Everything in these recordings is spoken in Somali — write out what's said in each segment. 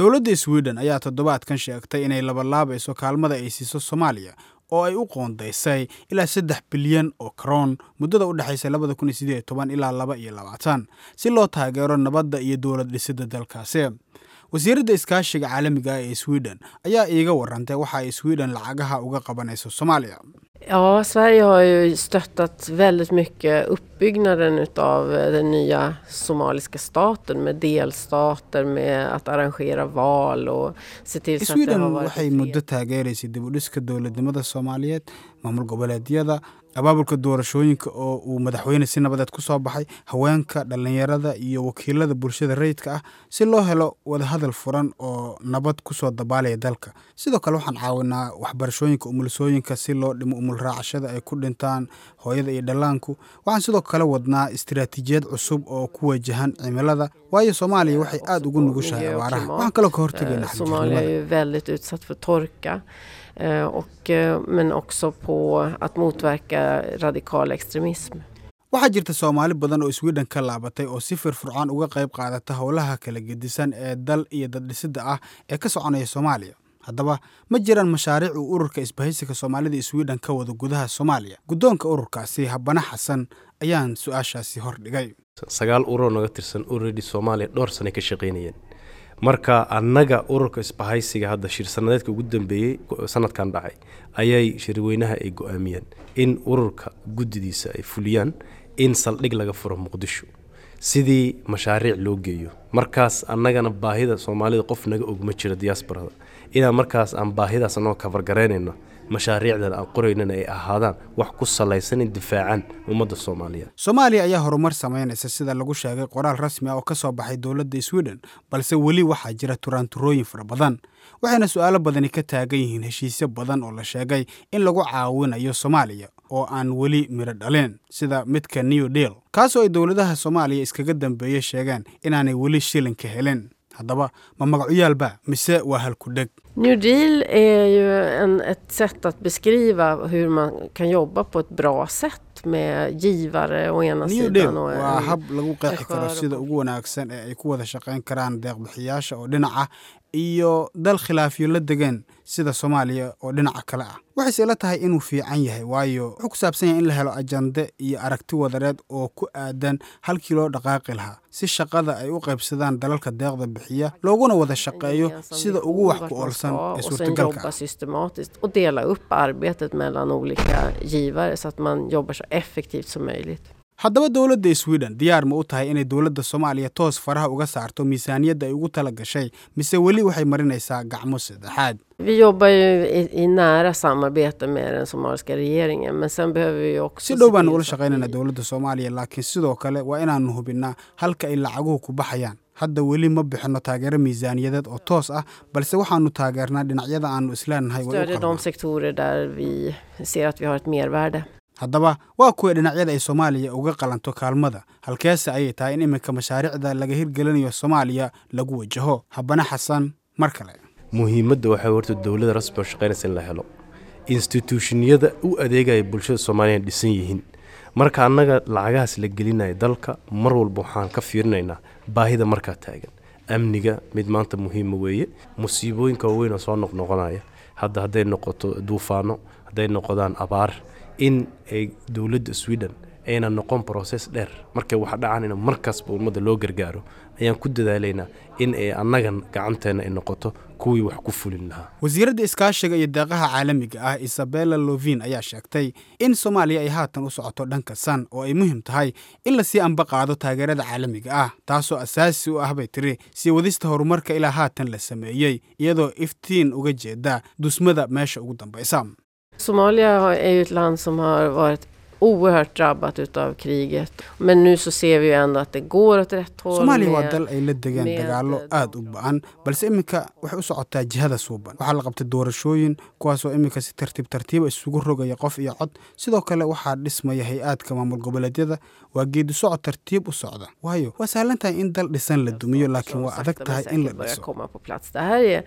dowladda sweden ayaa toddobaadkan sheegtay inay labalaabayso kaalmada ay siiso soomaaliya oo ay u qoondaysay ilaa saddex bilyan oo karoon muddada u dhexaysa labada kun iyo sideed iyo toban ilaa laba iyo labaatan si loo taageero nabadda iyo dowlad dhisidda dalkaasi wasiiradda iskaashiga caalamiga ah ee sweden ayaa iiga warantay waxa ay sweden lacagaha uga qabanayso soomaaliya Ja, Sverige har ju stöttat väldigt mycket uppbyggnaden utav den nya somaliska staten med delstater, med att arrangera val och se till så att det sweden har varit waxay fred. muddo taageeraysay dib u dhiska dowladnimada soomaaliyeed maamul goboleedyada abaabulka doorashooyinka oo uu madaxweyne si nabadeed ku soo baxay haweenka dhallinyarada iyo wakiilada bulshada rayidka ah si loo helo wadahadal furan oo nabad ku soo dabaalaya dalka sidoo kale waxaan caawinaa waxbarashooyinka umulisooyinka si loo dhimo umul raacashada ay ku dhintaan hooyada iyo dhallaanku waxaan sidoo kale wadnaa istiraatiijiyad cusub oo ku wajahan cimilada waayo soomaaliya waxay aad ugu nugushahay miljö och abaaraha klimat. waxaan kaloo ka hortegaynaa Eh, Somalia är xagjirnimada ju väldigt utsatt för torka. eh, Och, eh, men också på att motverka radikal extremism. waxaa jirta soomaali badan oo sweden ka laabatay oo si firfircoon uga qayb qaadata howlaha kala gedisan ee dal iyo daddhisidda ah ee ka soconaya soomaaliya haddaba ma jiraan mashaariic uu ururka isbahaysiga soomaalida ee sweden ka wado gudaha soomaaliya guddoonka ururkaasi habane xasan ayaan su-aashaasi hordhigay sagaal ururoo naga tirsan already soomaaliya dhowr sanay ka shaqaynayeen marka annaga ururka isbahaysiga hadda shir-sanadeedka ugu dambeeyey sanadkan dhacay ayay shirweynaha ay go-aamiyeen in ururka guddidiisa ay fuliyaan in saldhig laga furo muqdisho sidii mashaariic loo geeyo markaas annagana baahida soomaalida qof naga og ma jiro diaasbarada inaan markaas aan baahidaas anagoo kafargaraynayno mashaariicdan aan qoraynana ay ahaadaan wax ku salaysan in difaacaan ummadda soomaaliyeed soomaaliya ayaa horumar samaynaysa sida lagu sheegay qoraal rasmi ah oo ka soo baxay dowladda sweden balse weli waxaa jira turaanturooyin fara badan waxayna su-aalo badani ka taagan yihiin heshiisyo badan oo la sheegay in lagu caawinayo soomaaliya oo aan weli midho dhalin sida midka new deal kaasoo ay dowladaha soomaaliya iskaga dambeeye sheegeen inaanay weli shilin ka helin haddaba ma magacuyaalba mise waa halku-dheg New Deal är ju en, ett sätt att beskriva hur man kan jobba på ett bra sätt med givare å ena new deal sidan och waa en hab lagu qeexi karo chaufför sida på- ugu wanaagsan ee ay ku wada shaqayn karaan deeqbixiyaasha oo dhinaca iyo dal khilaafyo la degan sida soomaaliya oo dhinaca kale ah waxayse ila tahay inuu fiican yahay waayo wuxuu ku saabsan yahay in la helo ajande iyo aragti wadareed oo ku aadan halkii loo dhaqaaqi lahaa si shaqada ay u qaybsadaan dalalka deeqda bixiya looguna wada shaqeeyo gemensam sida vision ugu wax vart ku man oolsan ska ee och sen suurtagalka jobba ah systematiskt och dela upp arbetet mellan olika givare så att man jobbar så effektivt som möjligt. haddaba dowladda sweden diyaar ma u tahay inay dowladda soomaaliya toos faraha uga saarto miisaaniyadda ay ugu tala gashay mise weli waxay marinaysaa gacmo saddexaad Vi jobbar ju i, i nära samarbete med den somaliska regeringen men sen behöver vi ju också si se dhow baanu till ula så att shaqaynayna vi- dowladda soomaaliya laakiin sidoo kale waa inaanu hubinnaa halka ay lacaguhu ku baxayaan hadda weli ma bixinno taageero miisaaniyadeed oo toos ah balse waxaanu taageernaa dhinacyada aanu isleenahay way u stödja de qalmaan sektorer där vi ser att vi har ett mervärde. haddaba waa kuwa dhinacyada ay soomaaliya uga qalanto kaalmada halkeese ayay tahay in iminka mashaariicda laga hirgelinayo soomaaliya lagu wajaho habane xasan mar kale muhiimadda waxaa horta dowladda rasmi oo shaqaynaysa in la helo instituushiniyada u adeegaya bulshada soomaaliya ay dhisan yihiin marka annaga lacagahaas la gelinaya dalka mar walba waxaan ka fiirinaynaa baahida markaa taagan amniga mid maanta muhiima weeye musiibooyinka waaweyn oo soo noqnoqonaya hadda hadday noqoto duufaano hadday noqdaan abaar in ay dowladda sweden ayna noqon process dheer markay wax dhacaan in markaasba ummadda loo gargaaro ayaan ku dadaalaynaa in ay annagan gacanteena ay noqoto kuwii wax ku fulin lahaa wasiiradda iskaashiga iyo deeqaha caalamiga ah isabella lovin ayaa sheegtay in soomaaliya ay haatan u socoto dhanka san oo ay muhiim tahay in lasii amba qaado taageerada caalamiga ah taasoo asaasi u ah bay tiri sii wadista horumarka ilaa haatan la sameeyey iyadoo iftiin uga jeeda dusmada meesha ugu dambaysa Somalia har- är ju ett land som har varit oerhört drabbat utav kriget. Men nu så ser vi ju ändå att det går åt rätt håll. soomaaliya waa med- dal ay la degeen med dagaallo de- aad u ba-an balse iminka waxay u socotaa jihada suuban waxaa la qabtay doorashooyin kuwaasoo iminka si tartiib tartiiba isugu rogaya qof iyo cod sidoo kale waxaa dhismaya hay-aadka maamul goboleedyada waa geedi socod tartiib u socda waayo waa sahlan tahay in dal dhisan la dumiyo laakiin waa adag sakta men tahay in la säkert börjar dhiso komma på plats. Det här är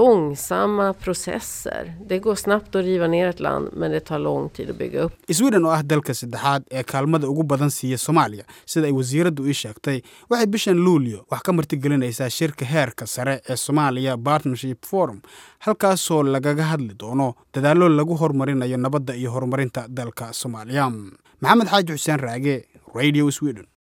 långsamma processer. Det går snabbt att riva ner ett land men det tar lång tid att bygga upp. sweden oo ah ah dalka saddexaad ee kaalmada ugu badan siiya soomaaliya sida ay wasiiraddu ii sheegtay waxay bishan luulyo wax ka martigelinaysaa shirka heerka sare ee soomaaliya partnership forum halkaasoo lagaga hadli doono dadaallo lagu horumarinayo nabadda iyo horumarinta dalka soomaaliya maxamed xaaji xuseen raage radio sweden